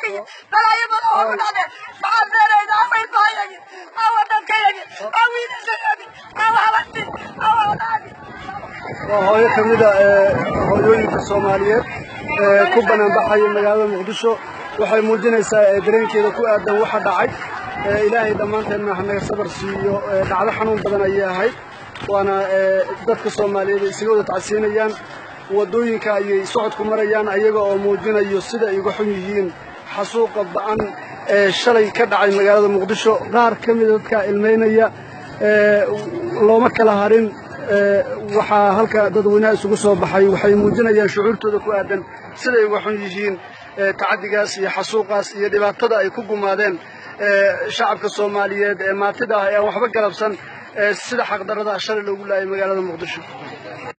baabiye balaayo badan oo ku dhacdeen maxaa beerayda afaylbaayagi awa dadkayagi aa wiilashayagi awa habarti awa walaagi waa hooyo ka mid a hooyooyinka soomaaliyeed ee ku banaanbaxaya magaalada muqdisho waxay muujinaysaa dareenkeeda ku aadan waxa dhacay ilaahay dhammaanteedna ha naga sabar siiyo dhacdo xanuun badan ayay ahayd waana dadka soomaaliyeed ay isaga wada tacsiinayaan waddooyinka ayay socodku marayaan ayaga oo muujinayo sida ay uga xun yihiin xasuuqa ba'an ee shalay ka dhacay magaalada muqdisho qaar ka mida dadka ilmaynaya looma kala harin waxaa halka dadweynaha isugu soo baxay waxay muujinayaan shucuurtooda ku aadan siday uga xun yihiin tacadigaas iyo xasuuqaas iyo dhibaatada ay ku gumaadeen shacabka soomaaliyeed ee maatida ah ee aan waxba galabsan sida xaqdarrada shalay loogu laayay magaalada muqdisho